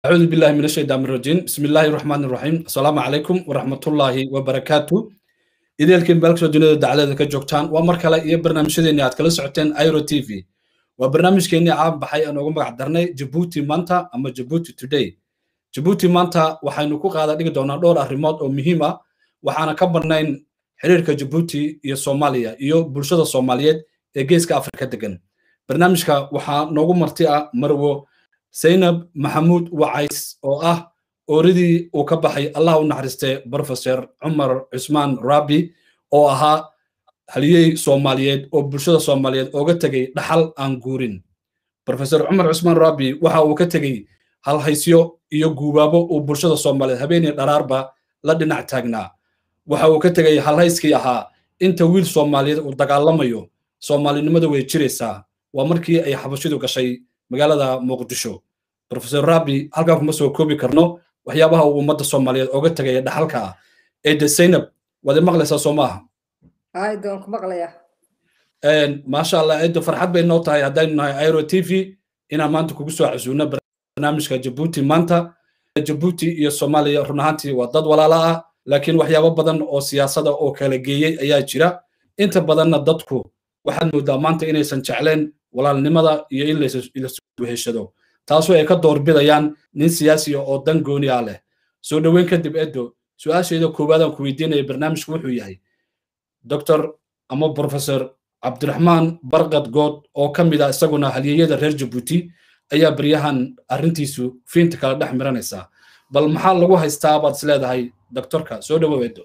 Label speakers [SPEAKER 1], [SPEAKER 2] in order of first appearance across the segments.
[SPEAKER 1] أعوذ بالله من الشيطان الرجيم بسم الله الرحمن الرحيم السلام عليكم ورحمة الله وبركاته إذا الكن بالك دنيا دعالة كجوكتان ومركلا إيه برنامج شديني أتكلم سعتين أيرو تي في وبرنامج كيني عام بحي أنا أقوم بقدرني جيبوتي مانتا أما جيبوتي توداي جيبوتي مانتا وحين نكون قاعدة ديك دونا دور أهرمات أو مهمة وحنا كبرنين xiriirka jabuuti iyo soomaaliya iyo bulshada soomaaliyeed ee geeska afrika degan barnaamijka waxaa noogu marti ah marwo zaynab maxamuud wacays oo ah ooridii uu ka baxay allah u naxariistay professor cumar cusmaan rabi oo ahaa haliyey soomaaliyeed oo bulshada soomaaliyeed ooga tegey dhaxal aan guurin professor cumar cusmaan rabi waxa uu ka tegey halhaysyo iyo guubaabo uu bulshada soomaaliyeed habeenii dharaarba la dhinac taagnaa waxa uu ka tegay halhayskii ahaa inta wiil soomaaliyeed uu dagaalamayo soomaalinimada way jiraysaa waa markii ay xabashidu gashay magaalada muqdisho professor rabi halkan kuma soo koobi karno waxyaabaha uu ummadda soomaaliyeed ooga tegaya dhaxalka ah eede zaynab waad i maqlaysaa soo maaha
[SPEAKER 2] aydoon ku maqlaya
[SPEAKER 1] maasha allah eedo farxad bay noo tahay haddaynu nahay airo t v inaan maanta kugu soo casuuno barnaamijka jabuuti maanta jabuuti iyo soomaaliya run ahaantii waa dad walaala ah laakiin waxyaabo badan oo siyaasada oo kala geeyey ayaa jira inta badanna dadku waxaad moodaa maanta inaysan jecleen walaalnimada iyo in lasweheshado taasoo ay ka doorbidayaan nin siyaasiya oo dan gooni ah leh soo dhoweyn kadib edo su-aasheeda koowaadaan ku weydiinaya barnaamijku wuxuu yahay doctor ama professor cabdiraxmaan barkad good oo ka mid ah isaguna halyeeyada reer jabuuti ayaa baryahan arrintiisu fiinta kala dhex miranaysaa bal maxaa lagu haystaa baad is leedahay doctorka soo dhawow edo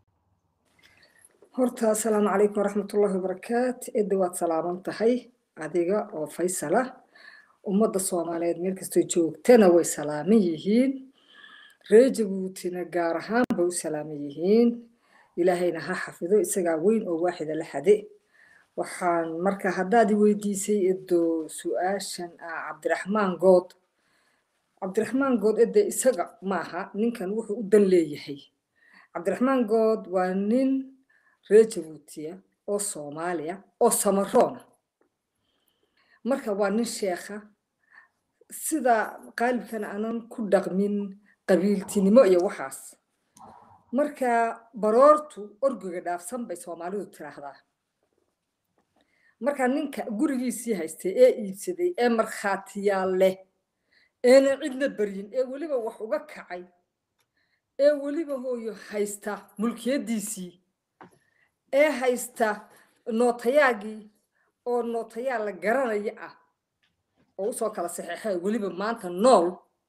[SPEAKER 2] horta asalaamu calaykum waraxmatullahi wabarakaat edda waad salaaman tahay adiga oo faysala ummadda soomaaliyeed meel kastoo joogtana way salaaman yihiin reer jabuutina gaar ahaan bay u salaaman yihiin ilaahayna ha xafido isagaa weyn oo waaxida la xade waxaan marka haddaad i weydiisay edo su-aashan ah cabdiraxmaan good cabdiraxmaan good ede isaga maaha ninkan wuxuu u dan leeyahay cabdiraxmaan good waa nin reer jabuutiya oo soomaaliya oo samaroona marka waa nin sheekha sida qaalibkana aanan ku dhaqmin qabiiltinimo iyo waxaas marka baroortu orgiga dhaafsan bay soomaalidu tiraahdaa marka ninka gurigiisii haystay ee iibsaday ee markhaatiyaal leh eena cidna baryin ee weliba wax uga kacay ee weliba hooyo haysta mulkiyaddiisii ee haysta nootayaagii oo nootayaal la garanaya ah oo usoo kala saxeexay weliba maanta nool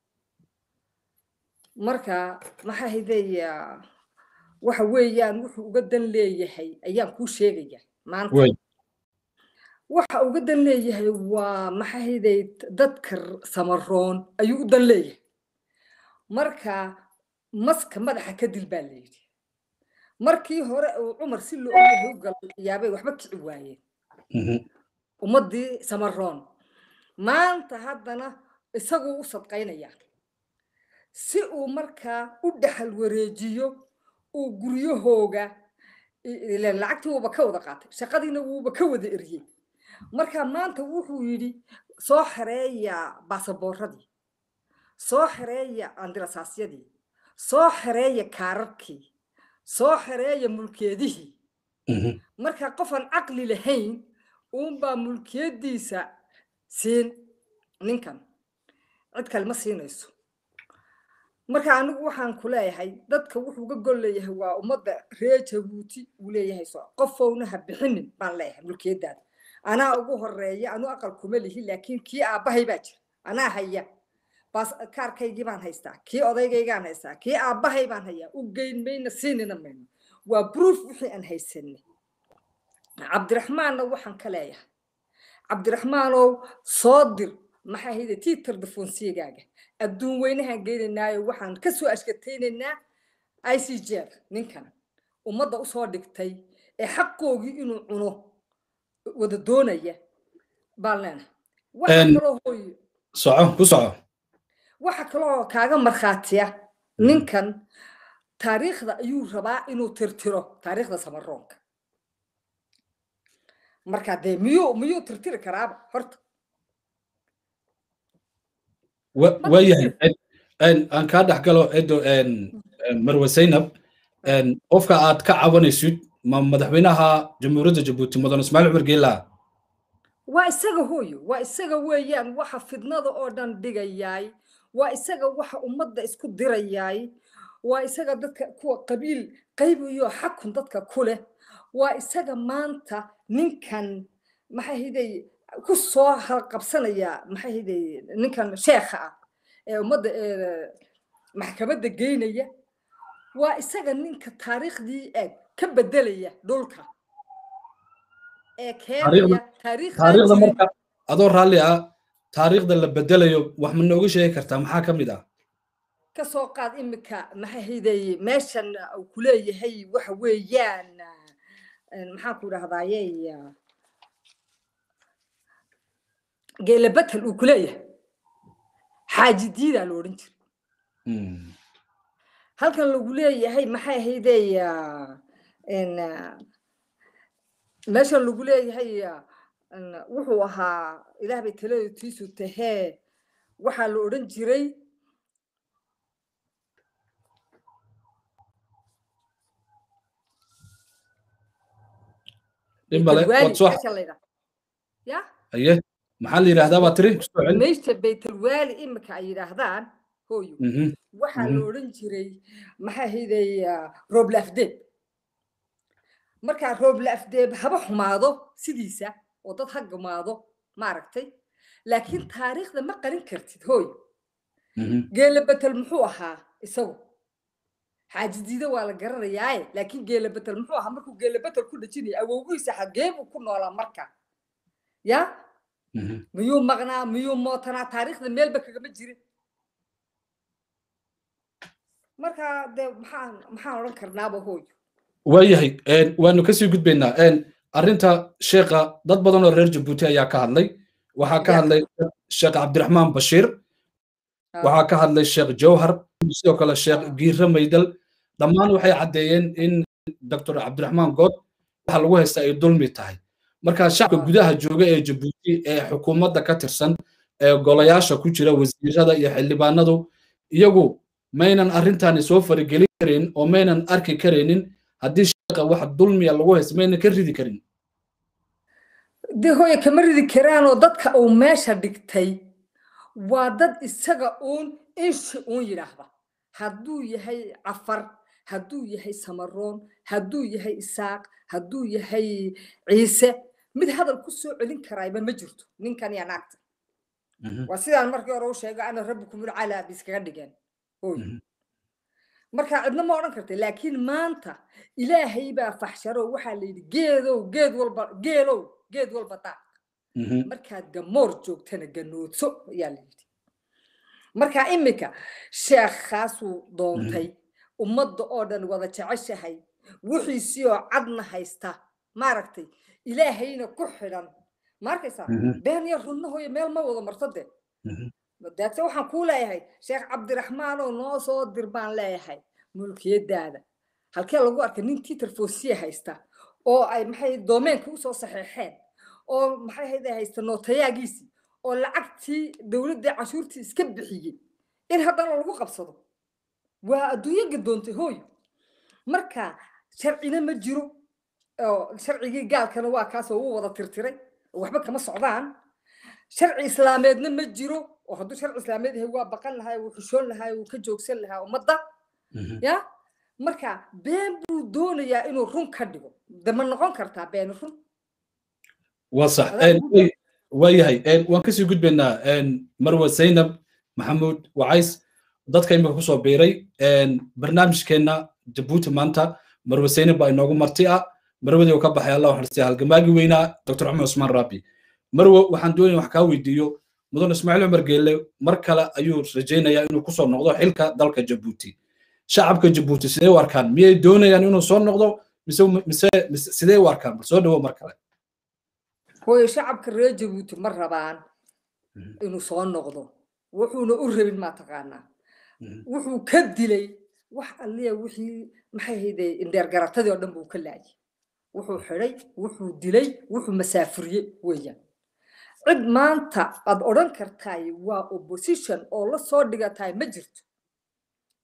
[SPEAKER 2] marka maxaa haydaya waxa weeyaan wuxuu uga dan leeyahay ayaan kuu sheegaya maanta waxa uga dan leeyahay waa maxahayday dadka samaroon ayuu u dan leeyahay marka maska madaxa ka dil baa layidhi markii hore uu cumar si loo ogyahay u galayaabay waxba kici waayeen ummaddii samaroon maanta haddana isaguu u sadqaynayaa si uu markaa u dhaxal wareejiyo uu guryahooga lacagtii wuuba ka wada qaatay shaqadiina wuuba ka wada eriyey marka maanta wuxuu yidhi soo xereeya baasaboorradii soo xereeya andirasaasyadii soo xereeya kaararkii soo xereeya mulkeedihii marka qofaan caqli lahayn uunbaa mulkiyaddiisa siin ninkan cid kale ma siinayso marka anigu waxaan ku leeyahay dadka wuxuu ga gol leeyahay waa ummadda reer jabuuti uu leeyahay qofowna ha bixinin baan leeyahay mulkiyaddaada anaa ugu horeeya anu aqal kuma lihi laakiin kii aabbahay baa jira anaa haya baas kaarkaygii baan haystaa kii odaygaygaan haystaa kii aabbahay baan hayaa u geyn mayna siinina mayno waa proof wixii aan haysanay cabdiraxmaanna waxaan ka leeyahay cabdiraxmaanow soo dir maxaa hayda tiitar dafoonsiyagaaga adduun weynahaan geynaynaayo waxaan ka soo ashkataynaynaa i c jer ninkan ummadda usoo dhigtay ee xaqoogii inuu cuno wada doonaya baan leenahay waxa kaloo hooyo
[SPEAKER 1] soco ku soco
[SPEAKER 2] waxa kaloo kaaga markhaatiya ninkan taariikhda ayuu rabaa inuu tirtiro taariikhda samaroonka marka dee miyuu miyuu tirtiri karaaba horta
[SPEAKER 1] waayahay aan kaa dhex galo edo marwe zaynab qofka aad ka cabanaysid ma madaxweynaha jamhuuriyadda jabuuti mudan ismaaciil cumar geela
[SPEAKER 2] waa isaga hooyo waa isaga weeyaan waxa fidnada oo dhan dhigayaay waa isaga waxa ummadda isku dirayaay waa isaga dadka kuwa qabiil qaybiyo xakun dadka ku leh waa isaga maanta ninkan maxay hiday ku soo halqabsanaya maxay hiday ninkan sheekha ah ee ummadda maxkamadda geynaya waa isaga ninka taariikhdii eeg ka bedelaya dhulka ee keenaya
[SPEAKER 1] taariikhda marka adoo raalli ah taariikhda la bedelayo wax ma nooga sheegi kartaa maxaa ka mid ah
[SPEAKER 2] ka soo qaad imika maxay hiday meeshan uu ku leeyahay waxa weeyaan maxaan ku idhahdaaye geelabatal uu ku leeyahay xaaji diidaa la odhan jira halkan lagu leeyahay maxay ahaydey meeshan lagu leeyahay wuxuu ahaa ilaah bay taladiisu tahee waxaa la odhan jiray
[SPEAKER 1] ya aye maxaa la yidhahdaa baa tiri
[SPEAKER 2] meeshta baytalwaali imika ay yidhaahdaan hooyo waxaa la odhan jiray maxaa hiday rooblaafdeeb markaa rooblaafdeeb haba xumaado sidiisa oo dad ha gumaado maaragtay laakiin taariikhda ma qarin kartid hooy geela betel muxuu ahaa isagu xaajidiida waa la garanayaaye laakiin geela betel muxuu ahaa markuu geela betel ku dhajinaya awowgiisa xagee buu ku noolaa marka ya miyuu maqnaa miyuu mootanaa taariikhda meelba kagama jirin marka de maxaan maxaan odhan karnaaba hooyo
[SPEAKER 1] waayahay waanu kasii gudbaynaa arrinta sheekha dad badan oo reer jabuuti ayaa ka hadlay waxaa ka hadlay sheekh cabdiraxmaan bashiir waxaa ka hadlay sheekh jawhar sidoo kale sheekh giire maydal dhammaan waxay caddeeyeen in doctor cabdiraxmaan good waxa lagu haysta ay dulmi tahay marka shacabka gudaha jooga ee jabuuti ee xukuumadda ka tirsan ee golayaasha ku jira wasiirada iyo xildhibaanadu iyagu maynan arrintani soo faragelin karin oo maynan arki karaynin haddii sheekha wax dulmiya lagu haysto maynan ka ridi karin
[SPEAKER 2] de hooye kama ridi karaanoo dadka uu meesha dhigtay waa dad isaga uun inshi uun yidhaahda hadduu yahay cafar hadduu yahay samaroon hadduu yahay isaaq hadduu yahay ciise mid hadal ku soo celin karaayba ma jirto ninkan iyo naagta waa sidaan markii hore u sheega ana rabbikum ulcalaa biskaga dhigeen hooy marka cidna ma odhan karta laakiin maanta ilaahay baa faxsharo waxaa la yidhi geedow geed walba geelow geed walba daaq markaad gamoor joogtana ganoodso ayaa la yidhi marka imika sheekhaasuu doontay ummadda oo dhan wada jeceshahay wixiisii oo cadna haysta maaragtay ilaahayna ku xidhan ma arkaysaa been iyo runnahoyo meel ma wada marto de daate waxaan kuu leeyahay sheekh cabdiraxmaanoo noo soo dir baan leeyahay mulkiyadaada halkee lagu arkay nin tiiter foosiye haysta oo ay maxay doomeenka usoo saxeexeen oo maxay hayde haysta nootayaagiisii oo lacagtii dowladda cashuurtii iska bixiyey in haddana lagu qabsado waa adduunyo gadoontay hooy marka sharcina ma jiro oo sharcigii gaalkana waa kaasoo uu wada tirtiray waxba kama socdaan sharci islaameedna ma jiro oo hadduu sharci islaameed yahay waa baqan lahaa wuu xushoon lahaa wuu ka joogsan lahaa ummadda ya marka been buu doonayaa inuu run ka dhigo de ma noqon kartaa been run
[SPEAKER 1] waa sax waayahay waan kasii gudbaynaa marwa zaynab maxamuud wacays dadka imika kusoo biiray barnaamijkeenna jabuuti maanta marwa zaynab baa inoogu marti ah marwadii ka baxay allah xarsiya halgamaagi weynaa dr cumar cusmaan raabi marwo waxaan doonaya wax kaa weydiiyo mudan ismaaciil cumar geelle mar kale ayuu rajaynayaa inuu kusoo noqdo xilka dalka jabuuti shacabka jabuuti sidee u arkaan miyay doonayaan inuu soo noqdo mise mise sidee u arkaan bal soo dhawo mar kale
[SPEAKER 2] hooyo shacabka reer jabuuti ma rabaan inuu soo noqdo wuxuuna u rabin maa taqaanaa wuxuu ka dilay wax alliya wixii maxay hayde indheergaratadii oo dhan buu ka laayay wuxuu xidhay wuxuu dilay wuxuu masaafuriyey weeyaan cid maanta aad odhan kartaay waa opposition oo la soo dhigataay ma jirto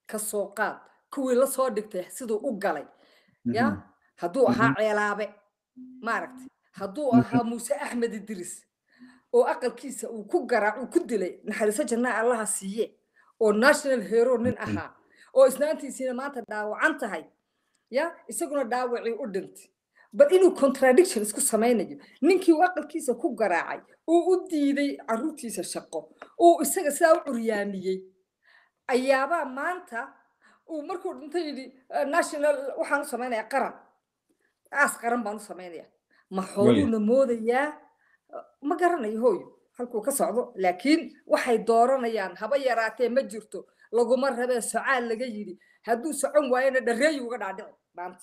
[SPEAKER 2] ka soo qaad kuwii la soo dhigtay siduu u galay ya hadduu ahaa ceelaabe maaragtay hadduu ahaa muuse axmed idris oo aqalkiisa uu ku garaac uu ku dilay naxariiso jannaa allaha siiye oo national hero nin ahaa oo isnaantiisiina maanta dhaawacan tahay ya isaguna dhaawacii u dhintay bal inuu contradiction isku samaynayo ninkii uu aqalkiisa ku garaacay uu u diiday caruurtiisa shaqo uu isaga sidaa u curyaamiyey ayaabaa maanta uu markuu dhintay yidhi national waxaan u samaynaya qaran aas qaran baan u samaynaya ma xooluuna moodayaa ma garanayo hooyo halkuu ka socdo laakiin waxay dooranayaan haba yaraatee ma jirto laguma rabee socaal laga yidhi hadduu socon waayana dhareeyi uga dhaadhici maanta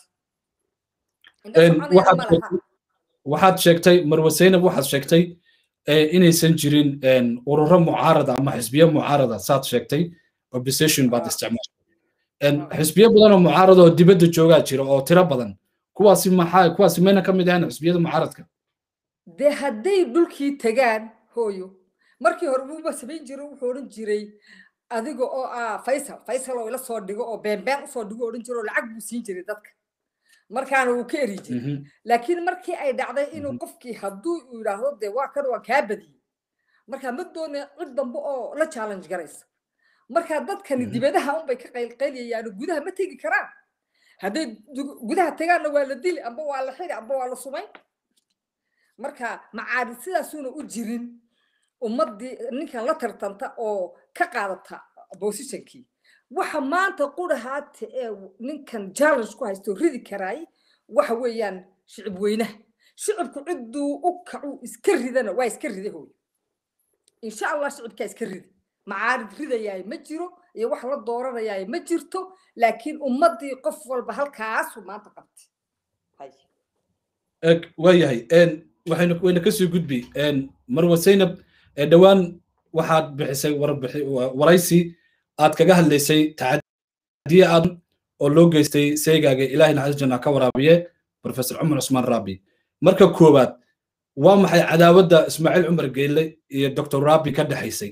[SPEAKER 1] waxaad sheegtay marwe zaynab waxaad sheegtay inaysan jirin ururo mucaarada ama xisbiyo mucaarada saad sheegtay opposition baad isticmaashay xisbiyo badan oo mucaarada oo dibadda joogaa jira oo tiro badan kuwaasi maxaa kuwaasi mayna ka mid ahayn xisbiyada mucaaradka
[SPEAKER 2] dee hadday dhulkii tagaan hooyo markii hore wuuba samayn jiray wuxuu odhan jiray adiga oo ah faysal faysal oo ila soo dhigo oo beenbeen usoo dhigo odhan jiro oo lacag buu siin jiray dadka markaana wuu ka eri jiray laakiin markii ay dhacday inuu qofkii hadduu uu yidhaahdo dee waa kan waa kaa badiyey marka ma doonaya cid dambe oo la challenge garaysa marka dadkani dibadaha unbay ka qaylqayliyayaan gudaha ma tegi karaan hadday gudaha tagaanna waa la dili amba waa la xiri amba waa la sumayn marka macaarid sidaasuuna u jirin ummaddii ninkan la tartanta oo ka qaadata positionkii waxa maanta qurahaata ee ninkan challenge ku haysto ridi karaay waxa weeyaan shicib weynaha shicibku cidduu u kacu iska ridana waa iska rida hooy insha allah shicibkaa iska rida macaarid ridayaay ma jiro iyo wax la dooranayaay ma jirto laakiin ummaddii qof walba halkaasu maanta qabtay
[SPEAKER 1] waayahay waxaynu wayna kasoo gudbi marwa zaynab dhowaan waxaad bixisay waraysi aad kaga hadlaysay tacadiye aad oo loo geystay seygaaga ilaahay naxariis janna ka waraabiye professor cumar cusmaan raabi marka koowaad waa maxay cadaawadda ismaaciil cumar geelle iyo doctor raabi ka dhexaysay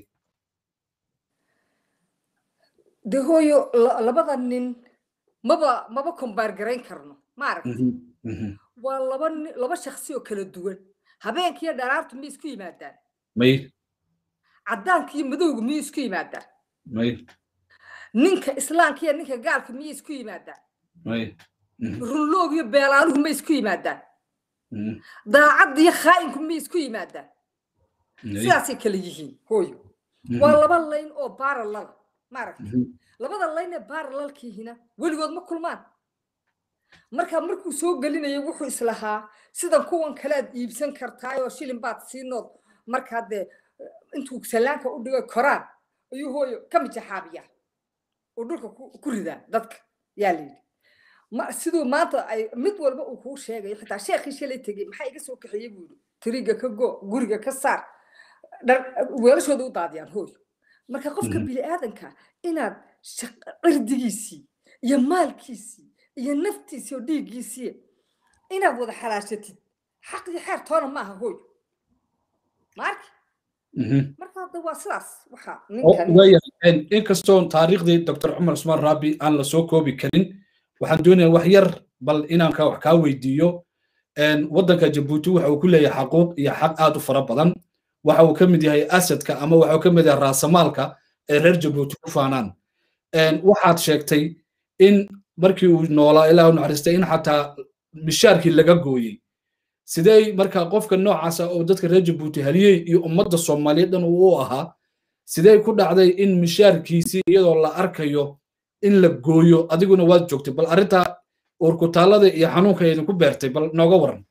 [SPEAKER 2] de hooyo labada nin maba maba kombaar garayn karno maaragta waa laba laba shaksi oo kala duwan habeenkiiyo dharaartu miyay isku yimaadaan
[SPEAKER 1] may
[SPEAKER 2] caddaanka iyo madowga miyay isku yimaadaan
[SPEAKER 1] may
[SPEAKER 2] ninka islaamka iyo ninka gaalka miyay isku yimaadaan
[SPEAKER 1] may
[SPEAKER 2] runloog iyo beelaanuhu may isku yimaadaan daacadda iyo khaa'inku miyay isku yimaadaan sidaasay kala yihiin hooyo waa laba layn oo baaralala maaragta labada layn ee baaralalkiihina weligood ma kulmaan marka markuu soo gelinaya wuxuu islahaa sidan kuwan kalead iibsan kartaayoo shilin baad siinood markaa dee intuu sallaanka u dhigo koraan ayuu hooyo ka mijaxaabiyaa oo dhulka ku ridaa dadka yaa layidhi siduu maanta ay mid walba uu kuu sheegayo xitaa sheekhii shalay tegey maxaa iga soo kaxeeyey buu yidhi tiriga ka go guriga ka saar weelashooda u daadiyaan hooyo marka qofka bini aadanka inaad cirdigiisii iyo maalkiisii iyo naftiisii oo dhiiggiisii inaad wada xalaashatid xaq iyo xeer toona maaha hooyo maarki marka hadda waa sidaas waxa
[SPEAKER 1] ninkan inkastoo taariikhdii doctor cumar cusmaan raabi aan la soo koobi karin waxaan doonayaa wax yar bal inaan ka wax kaa weydiiyo waddanka jabuuti waxa uu ku leeyahay xaquuq iyo xaq aad u fara badan waxa uu ka mid yahay asadka ama waxa uu ka mid yahay raasamaalka ee reer jabuuti ku faanaan waxaad sheegtay in markii uu noolaa ilaa u naxariistay in xataa mishaarkii laga gooyey sidee marka qofka noocaasa oo dadka reer jabuuti haliyey iyo ummadda soomaaliyeed dhan uu u ahaa sidee ku dhacday in mishaarkiisii iyadoo la arkayo in la gooyo adiguna waad joogtay bal arrinta uurkutaalada iyo xanuunka idinku beertay bal nooga waran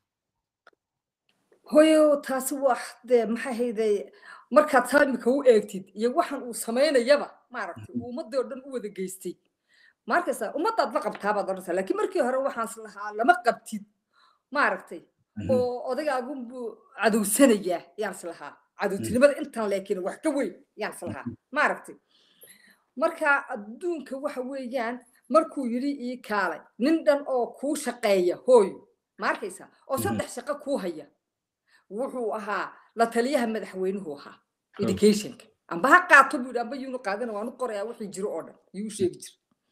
[SPEAKER 2] hoyo taasi wax dee maxay hayday markaad saamika u eegtid iyo waxan uu samaynayaba maaragtay uu ummadii oo dhan u wada geystay markaysa ummadaad la qabtaabaad odhanaysaa laakiin markii hore waxaas lahaa lama qabtid maaragtay oo odagaagunbuu cadowsanayaa yaan is lahaa cadowtinimada intan laakiin wax ka weyn yaan is lahaa maaragtay marka adduunka waxa weeyaan markuu yidhi ii kaalay nin dhan oo kuu shaqeeya hooyo ma arkaysa oo saddex shaqo kuu haya wuxuu ahaa la taliyaha madaxweynuhu ahaa educationka amba ha qaato buu yidhi amba yuunu qaadana waanu qorayaa wixii jiro oo dhan yuu sheegi jira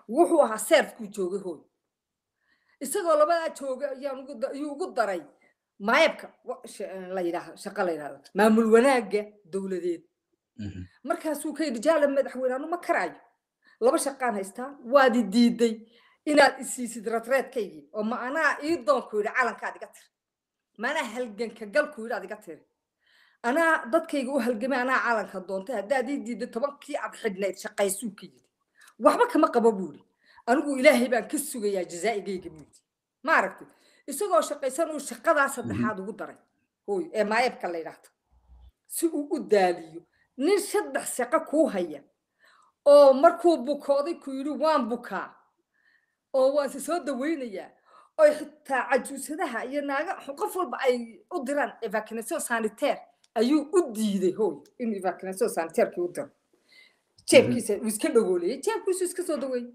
[SPEAKER 2] wuxuu ahaa seerfkuu joogay hooy isagoo labadaa jooga ayuu ugu daray maayabka la yidhaahdo shaqo la yidhahdo maamul wanaagga dowladeed markaasuu ka yidhi jaala madaxweyne anu ma karaayo laba shaqaan haystaa waadi diiday inaad isiisid ratreedkaygii oo ma anaa ii doonku yidhi calankaad iga tiri ma anaa halganka galku yidhi aad iga tiri anaa dadkayga u halgamay anaa calanka doontay haddaad ii diiday tobankii aad xidhnayd shaqaysuu ka yidhi waxba kama qabo buu yidhi anigu ilaahay baan ka sugayaa jazaa'igayga buu yidhi ma aragtay isagoo shaqaysan uu shaqadaa saddexaad ugu daray hooy ee maayabka la yidhaahdo si uu u daaliyo nin saddex shaqo kuu haya oo markuu bukooday ku yidhi waan bukaa oo waan si soo dawaynayaa oo xitaa cajuusadaha iyo naaga qof walba ay u diraan evacuation sanitaire ayuu u diiday hooy inuu evacuation sanitairkii u diro jeebkiisa uu iska dhagoolayay jeebkiisu iska soo daweeyey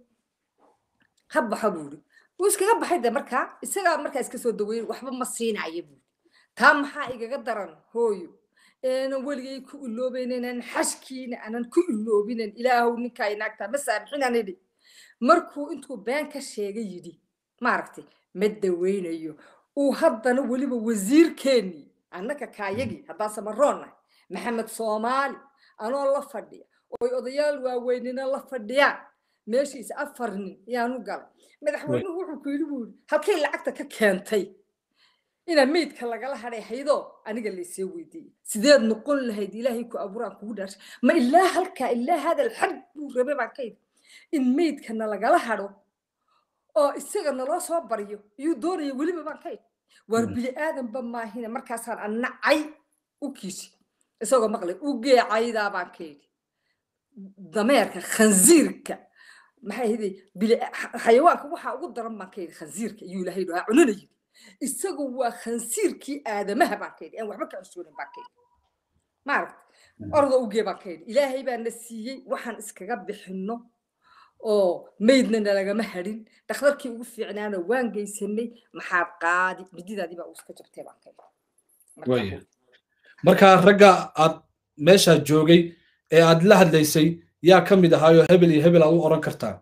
[SPEAKER 2] ha baxa buu yidhi wuu iskaga baxay de markaa isagaa markaa iska soo daweeyey waxba ma siinaya buu taa maxaa igaga daran hooyo aanan weligay ku iloobaynan xashkiina aanan ku iloobinan ilaahow ninkaa inaagtaa ma saamixinaan idhi markuu intuu been ka sheegay yidhi maaragtay ma daweynayo uu haddana weliba wasiirkeennii annaka kaayagii haddaan samaroonnahay maxamed soomaali anoo la fadhiya oy odayaal waaweynina la fadhiyaan meeshiisa afar nin ayaanu galay madaxweynuhu wuxuu ku yidhi buu yidhi halkay lacagta ka keentay inaa meydka lagala hadhay haydoo aniga laysee weydiiyey sideed noqon lahayd ilaahay ku abuuraan kugu dhaarshay ma ilaa halkaa ilaa hadal xag buu rabay baan ka yidhi in meydkana lagala hadho oo isaga naloo soo baryo iyuu doonaya weliba baan ka yidhi waar bini aadanba maahina markaasaan annacay u kiisi isagoo maqlay u geecaydaa baan ka yidhi dameerka khansiirka maxay ahayd xayawaanka waxaa ugu daran baan ka yidhi khansiirka iyuu ilaahay dhahaa cunana yidhi isagu waa khansiirkii aadamaha baan ka yidhi aan waxba ka cusoonin baan ka yidhi maaragta orda ugee baan ka yidhi ilaahay baa na siiyey waxaan iskaga bixinno oo meydna nalagama hadhin dhakhtarkii ugu fiicnaana waan geysanay maxaad qaadi mididaadii baa iska jabtay baan ka
[SPEAKER 1] yidhi marka ragga aad meeshaa joogay ee aad la hadlaysay yaa ka mid ahaayo hebel iyo hebel aad u oran kartaa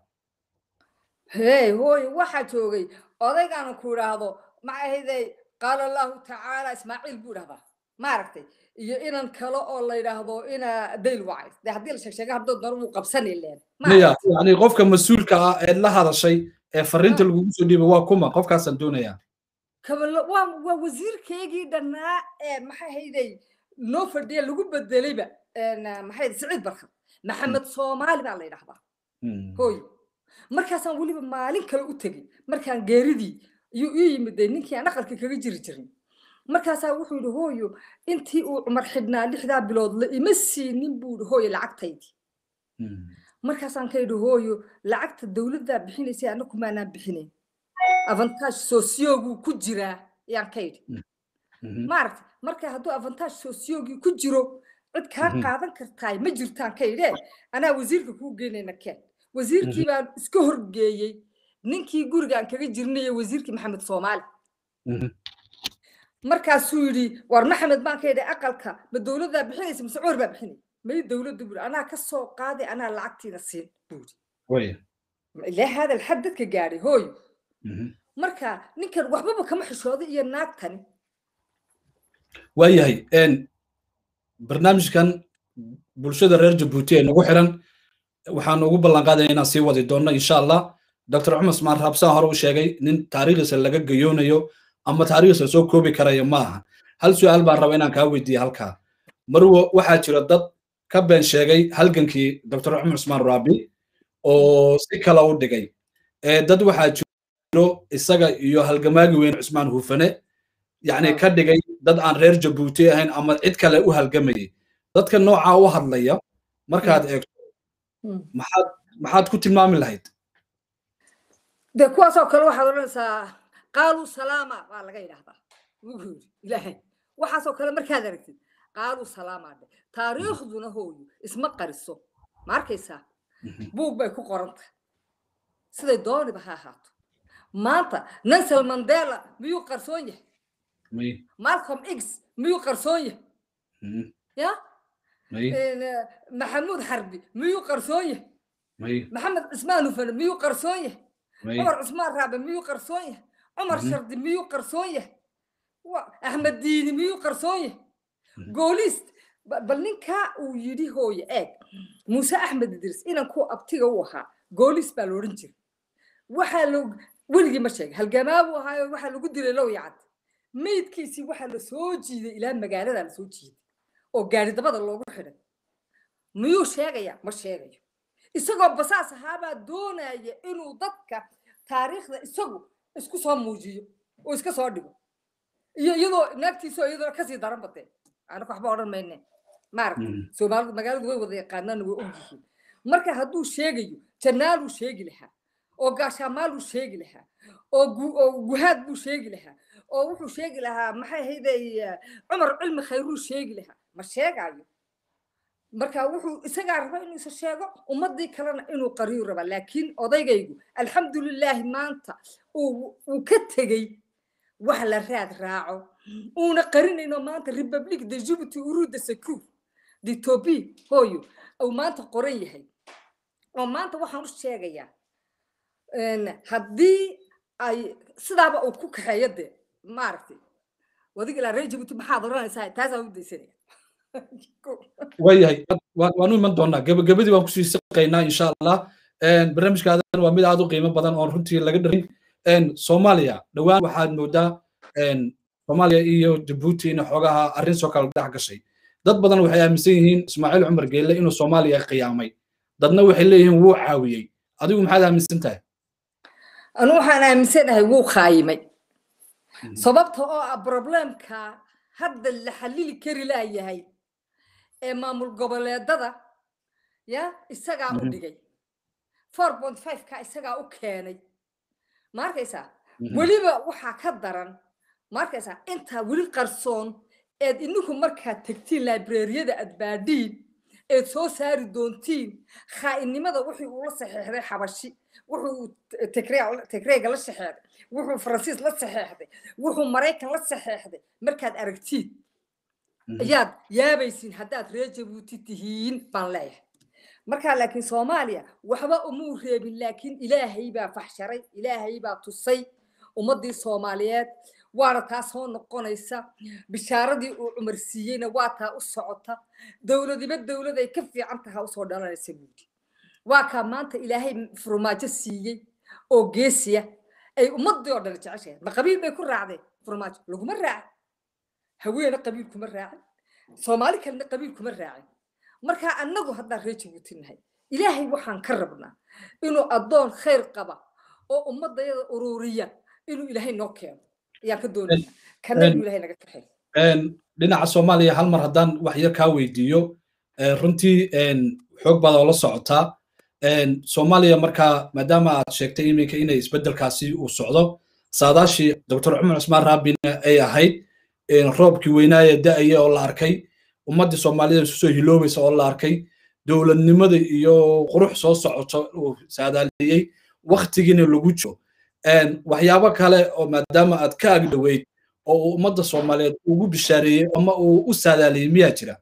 [SPEAKER 2] hey hooy waxaa joogay odaygaana ku idhaahdo ma ahayday qaala allahu tacaala ismaaciil buu idhahdaa maaragtay iyo inan kale oo la yidhaahdo ina dayl wacay de haddii la sheegsheega haddood daro wuu qabsani leen
[SPEAKER 1] maya yani qofka mas-uulka ah ee la hadashay ee fariinta lagugu soo dhiibay waa kuma qofkaasaan doonayaa
[SPEAKER 2] waa waa wasiirkeygii dhannaa ee maxay hayday noo fadhiya lagu bedelayba maxay siciid barkad maxamed soomaali baa la yidhahdaa hooy markaasaan weliba maalin kale u tegey markaan geeridii iyuu ii yimiday ninkii aan aqalka kaga jiri jirin markaasaa wuxuu yidhi hooyo intii uu cumar xidhnaa lixdaa bilood la ima siinin buu yidhi hooyo lacagtaydii markaasaan ka yidhi hooyo lacagta dowladdaa bixinaysay annaku maanaan bixinayn avantage socioguu ku jiraa ayaan ka yidhi maaragta marka hadduu avantage sociogii ku jiro cid kaa qaadan kartaay ma jirtaan ka yidhee anaa wasiirka kuu geynayna keen wasiirkii baan iska horgeeyey ninkii gurigaan kaga jirnayo wasiirkii maxamed soomaali markaasuu yidhi war maxamed baan ka yidhi aqalka ma dowladdaa bixinaysa mise cumar baa bixinay may dowladda buuri anaa ka soo qaaday anaa lacagtiina siin buuri ilaa hadal xad dadka gaadhay hooy marka ninkan waxbaba kama xishooday iyo naagtani
[SPEAKER 1] waayahay barnaamijkan bulshada reer jabuuti ee nagu xiran waxaan ugu ballan qaadaya inaan sii wadi doonno insha allah dr cumar ismaan raabsaan hore u sheegay nin taariikhdiisa laga gayoonayo ama taariikhdiisa soo koobi karayo ma aha hal su'aal baan raba inaan kaa weydiiye halkaa marwo waxaa jira dad ka been sheegay halgankii dr cumar ismaan raabi oo si kale u dhigay dad waxaa jiro isaga iyo halgamaagi weyn cusmaan hufane yacni ka dhigay dad aan reer jabuuti ahayn ama cid kale u halgamayay dadka noocaa u hadlaya markaad eegto maxaad maxaad ku tilmaami lahayd
[SPEAKER 2] de kuwaasoo kale waxaad odhanaysaa qaaluu salaama baa laga yidhahdaa wuxuu yidhi ilaahay waxaasoo kale markaad aragtid qaaluu salaamaa dhe taariikhduna hooyo isma qariso ma arkaysaa buug bay ku qoran tahay siday dooniba ha ahaato maanta nelson mandela miyuu qarsoon yahay malcolm x miyuu qarsoon yahay ya maxamuud xarbi miyuu qarsoon yahay maxamed cismaan ufane miyuu qarsoon yahay cumar cusmaan raabe miyuu qarsoon yahay cumar shardi miyuu qarsoon yahay axmed diini miyuu qarsoon yahay goolist bal ninkaa uu yidhi hooye eeg muuse axmed idris inankuu abtiga u ahaa goolis baa loodhan jiray waxaa lo weligii ma sheegay halgamaa buu ahaayo waxaa lagu dilay low yacad meydkiisii waxaa la soo jiiday ilaa magaaladaa la soo jiiday oo gaari dabada loogu xidhay miyuu sheegaya ma sheegayo isagoo basaas ahaabaa doonaya inuu dadka taariikhda isagu isku soo muujiyo oo iska soo dhigo iyo iyadoo naagtiisoo iyadoo kasii daran batee anaka waxba odhan mayne maaragta soomaalidu magaaladu way wada yaqaanaan way og yihiin marka hadduu sheegayo jannaaluu sheegi lahaa oo gaashaamaaluu sheegi lahaa oo guhaad buu sheegi lahaa oo wuxuu sheegi lahaa maxay hayday cumar cilmi khayruu sheegi lahaa ma sheegaayo marka wuxuu isagaa raba inuu isa sheego ummadii kalena inuu qariyu raba laakiin odaygaygu alxamdulilaahi maanta uu ka tegey wax la raad raaco uuna qarinayno maanta republic de djibouti uruda secur detobi hooyo uu maanta qoran yahay oo maanta waxaan u sheegayaa haddii ay sidaaba uu ku kaxeeyo dee maaragtay wadig ilaa reer djibouti maxaad oranaysaa taasaan u daysanaya
[SPEAKER 1] waayahay waanu iman doonaa gabagabadii waan kusii siqaynaa insha allah barnaamijkaadan waa mid aad u qiimo badan oon runtii laga dharin soomaaliya dhowaan waxaad moodaa soomaaliya iyo jabuuti in xoogaha arrin soo kala dhex gashay dad badan waxay aaminsan yihiin ismaaciil cumar geelle inuu soomaaliya qiyaamay dadna waxay leeyihiin wuu caawiyey adigu maxaad aaminsan tahay
[SPEAKER 2] anu waxaan aaminsanahay wuu khaayimay sababta oo ah problemka hadda la xalili kari laayahay ee maamul goboleedada ya isagaa u dhigay four point five ka isagaa u keenay ma arkaysaa weliba waxaa ka daran ma arkaysaa intaa weli qarsoon eed ininku markaad tegtiin librariyada aad baadhiin eed soo saari doontiin khaa'inimada wuxuu ula saxeexday xabashi wuxuu tigreega la saxeexday wuxuu faransiis la saxeexday wuxuu maraykan la saxeexday markaad aragtiin ayaad yaabaysiin haddaad reer jabuuti tihiin baan leeyahay markaa laakiin soomaaliya waxba umuu reebin laakiin ilaahay baa faxsharay ilaahay baa tusay ummaddii soomaaliyeed waana taa soo noqonaysa bishaaradii uu cumar siiyeyna waa taa u socota dowladiba dowlad ay ka fiican taha usoo dhalanaysa buudi waa kaa maanta ilaahay furmaajo siiyey oo geesiya ay ummadii oo dhan jeceshahay ma qabiil bay ku raacdeen furmaajo laguma raacin haweene qabiil kuma raacin soomaali kalena qabiil kuma raacin markaa annagu haddaan reer jabuuti nahay ilaahay waxaan ka rabnaa inuu addoon khayr qaba oo ummadayada ururiya inuu ilaahay noo keeno ayaan ka doonaya kana inuu ilaahay naga kaxeeyo
[SPEAKER 1] dhinaca soomaaliya hal mar haddaan wax yar kaa weydiiyo runtii xoog baad oo la socotaa soomaaliya markaa maadaama aad sheegtay iminka inay isbeddelkaasi uu socdo saadaashii doctor cumar cusmaan raabina ay ahayd roobkii weynaaya da'aya oo la arkay ummaddii soomaalida isu soo hiloobaysa oo la arkay dowladnimada iyo qurux soo socoto uu saadaaliyey waktigiina lagu jiro waxyaabo kale oo maadaama aad ka agdhoweyd oo uu ummadda soomaaliyeed ugu bishaareeyey ama uu u saadaaliyey miyaa jira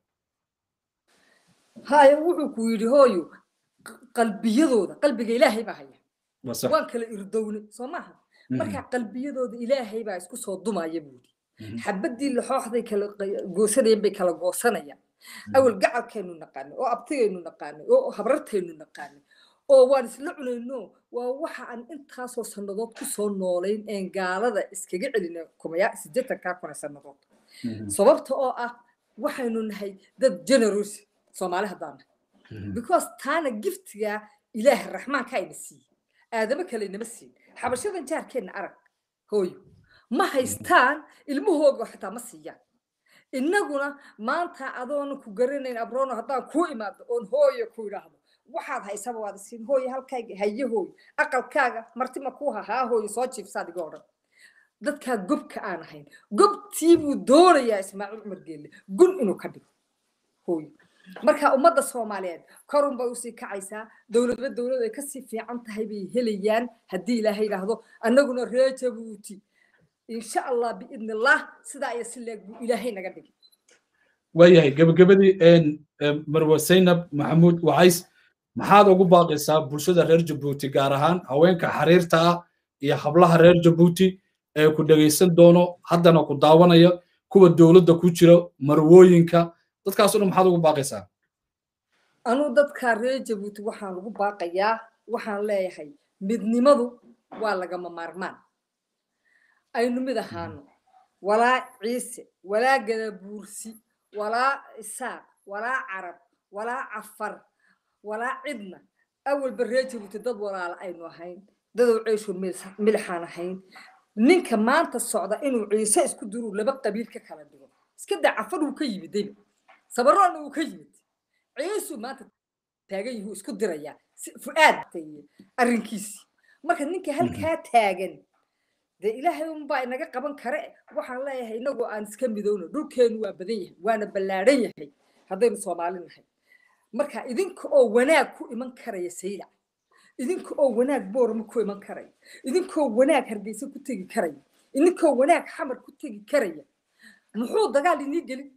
[SPEAKER 2] haya wuxuu ku yidhi hooyo qalbiyadooda qalbiga ilaahay baa haya waan kala irdownay soo maaha marka qalbiyadooda ilaahay baa isku soo dumaya buudi xabadii laxooxday kala goosanayeen bay kala goosanayaan awal gacalkaynu naqaanay oo abtigaynu naqaanay oo habrartaynu naqaanay oo waan isla cunayno waa waxa aan intaasoo sannadood ku soo noolayn een gaalada iskaga celina kumaya siddeetankaa kuna sannadood sababta oo ah waxaynu nahay dad generous soomaali haddaan nahay because taana giftiga ilaah raxmaanka ayna siiyey aadamo kale inama siin xabashadan jaarkeenna arag hooyo ma haystaan ilmahooga xitaa ma siiyaan innaguna maanta adoona ku garanayn abrono haddaan kuu imaado oon hooyo ku idhaahdo waxaad haysaba waad isiin hooyo halkayga haye hooyo aqalkaaga martima kuu hahaa hooyo soo jiifsaad iga odhan dadkaa gobka aan ahayn gobtii buu doonayaa ismaaciil cumar geelle gun inuu ka dhigo hooyo marka ummadda soomaaliyeed korun bay usii kacaysaa dowladba dowlad ay kasii fiican tahay bay helayaan haddii ilaahay yidhaahdo annaguna reer jabuuti insha allah biidni allah sidaa iyo si leeg buu ilaahay naga dhigay
[SPEAKER 1] waayahay gabagabadii marwa zaynab maxamuud wacays maxaad ugu baaqaysaa bulshada reer jabuuti gaar ahaan haweenka xariirta ah iyo hablaha reer jabuuti ee ku dhegaysan doono haddana ku daawanaya kuwa dowladda ku jira marwooyinka dadkaasoo dhan maxaad ugu baaqaysaa
[SPEAKER 2] anuu dadka reer jabuuti waxaan ugu baaqayaa waxaan leeyahay midnimadu waa lagama maarmaan aynu mid ahaano walaa ciise walaa gadabuursi walaa isaaq walaa carab walaa cafar walaa cidna awalba reer jabuuti dad walaala aynu ahayn dadow ceysho milixaan ahayn ninka maanta socda inuu ciise isku diruu laba qabiil ka kala dhigo iska daa cafar uu ka yimid dayba sabaroona uu ka yimid ciisuu maanta taagan yihuu isku dirayaa fu'aad arrinkiisii marka ninka halkaa taagan dee ilaahay unbaa inaga qaban kare waxaan leeyahay inagoo aan iska midowno dhulkeenu waa badan yahay waana ballaadhan yahay haddaynu soomaali nahay marka idinka oo wanaag ku iman karaya saylac idinka oo wanaag boorama ku iman karaya idinkoo wanaag hargeysa ku tegi karaya idinkoo wanaag xamar ku tegi karaya muxuu dagaal inii gelin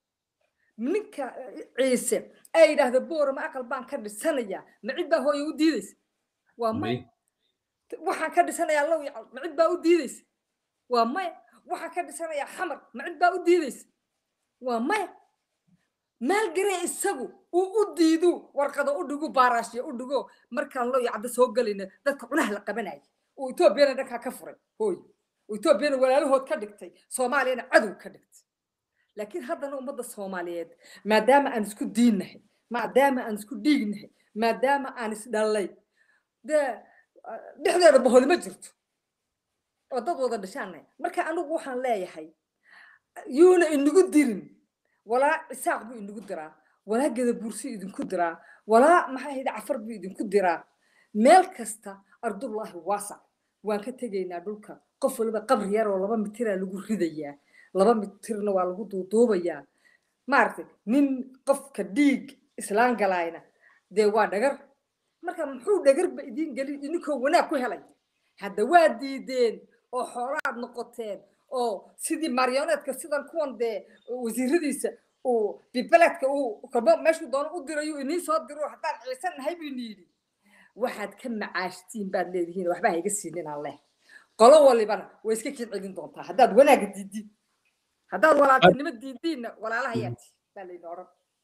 [SPEAKER 2] ninka ciise ay yidhaahda boorama aqal baan ka dhisanayaa ma cid baa hooye u diidaysa waa maya waxaan ka dhisanayaa low yacal ma cid baa u diidaysa waa maya waxaan ka dhisanayaa xamar ma cid baa u diidaysa waa maya maalgaree isagu uu u diidu warqado u dhigu baaraashyo u dhigo markaan loo yacda soo gelayna dadka cunaha la qabanaya uu etoobiyana dhankaa ka furay hooy uu etoobiyana walaalahood ka dhigtay soomaaliyana cadow ka dhigtay laakiin haddana ummadda soomaaliyeed maadaama aan isku diinnahay maadaama aan isku dhiignahay maadaama aan isdhallay dee dhexdeeda boholi ma jirto oo dad wada dhashaannahay marka anigu waxaan leeyahay yuuna inagu dirin walaa cisaaq buu inagu diraa walaa gadabuursi idinku diraa walaa maxaa hayda cafar buu idinku diraa meel kasta ardullaahi waasac waan ka tegaynaa dhulka qof waliba qabri yar oo laba mitiraa lagu ridayaa laba mitirna waa lagu duuduubayaa maaragtay nin qofka dhiig islaan galaayna dee waa dhagar marka muxuu dhagarba idiin gelin idinkoo wanaag ku helay hadda waa diideen oo xoolaad noqoteen oo sidii marionetka sidan kuwan dee wasiiradiisa uu bibeledka uu kolba meeshuu doono u dirayu inii soo diro haddaan ciisan nahay buu ini yidhi waxaad ka macaashtiin baad leedihiin waxba ha iga siinin aan leh qolo walibana way iska kii celin doontaa haddaad wanaaga diidiin haddaad walaaltinimo diidiinna walaalahayaati baa layidhi odhan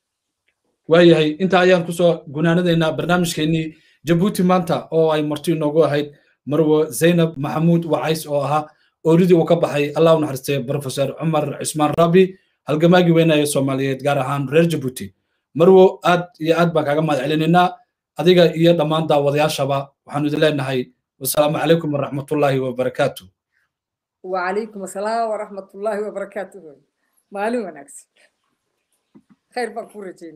[SPEAKER 1] waayahay inta ayaan kusoo gunaanadaynaa barnaamijkeennii jabuuti maanta oo ay marti inoogu ahayd marwo zaynab maxamuud wacays oo ahaa ooridii uu ka baxay allah u naxariistay professor cumar cismaan rabi halgamaagii weynaya soomaaliyeed gaar ahaan reer jabuuti marwo aad iyo aad baan kaaga mahad celinaynaa adiga iyo dhammaan daawadayaashaba waxaanu idin leenahay wasalaamu calaykum waraxmatullaahi wabarakaatu
[SPEAKER 2] وعليكم السلام ورحمة الله وبركاته مالي ونكس خير بكورة